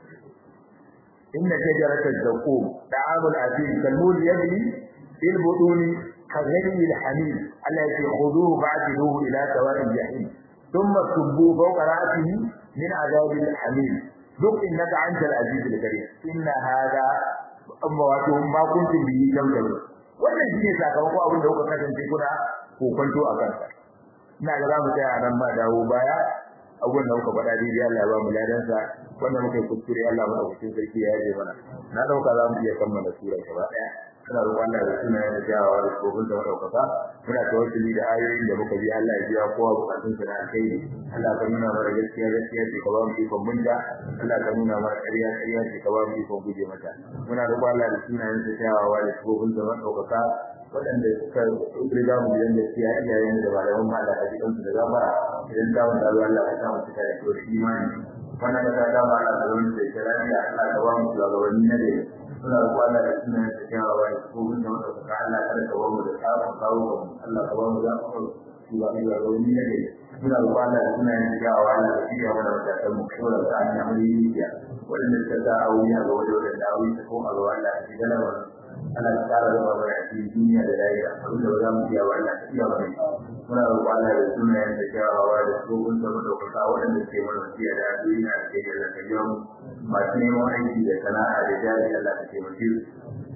inna shajarata zaqum ta'amul asim kalmul yabni fil butuni kaghayri al hamim Allah ya ce khuduhu fa'tiluhu ila sawa'il jahim thumma subbu fawqa ra'sihi min adhabil hamim duk innaka antal azizul karim inna hada amma wato ma kuntum bihi tamdal wannan shine sakamako abin da kuka kasance kuna kokonto a kansa ina ga zamu tsaya nan ba dawo baya abun da muka faɗa dai Allah ya ba mu ladan sa wannan muka yi kuskure Allah mu dauki sarki ya yi mana na dauka za mu iya kammala sura gaba daya kana roƙon Allah da sunan da jawawa da kofin da madaukaka muna tawassuli da ayoyin da muka bi Allah ya biya kowa bukatun sa da alkhairi Allah ka nuna mana gaskiya gaskiya ce ka ba mu ikon munja Allah ka nuna mana ƙarya ƙarya ce ka ba mu ikon guje mata muna roƙon Allah da sunan da jawawa da kofin da madaukaka waɗanda suka riga mu gidan gaskiya iyayen da malaman ma Allah ka ji kansu da gafara idan da wanda Allah ka sa mu cika da imani wannan da ta ma Allah da wani da lafiya Allah ka ba mu shugabanni na gari suna kwana da suna da kyawawa da kofin da wanda suka Allah kada ka bamu da tsawon kawo ka Allah ka bamu da su ba da rauni ne ne suna kwana da suna da kyawawa da kiyaye mana da kan mu kawai da an yi ya wanda suka ta aure ga wajen da dawo ta ko Allah Allah ya ji gana wannan ana tsara da babu da cikin duniya da lafiya abinda ba za mu iya wa Allah iya ba muna kwana da suna da kyawawa da kofin da madaukaka waɗanda ke mana fiye da duniya da ke da kajon masu neman aiki da sana'a da jari Allah ka taimake su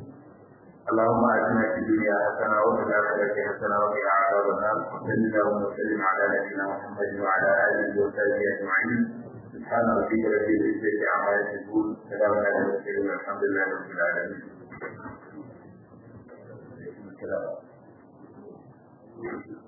اللهم آتنا في الدنيا حسنة وفي الآخرة حسنة وقنا عذاب النار وصل اللهم وسلم على نبينا محمد وعلى آله وصحبه أجمعين سبحان ربك رب العزة عما يصفون سلام على المرسلين والحمد لله رب العالمين Thank you.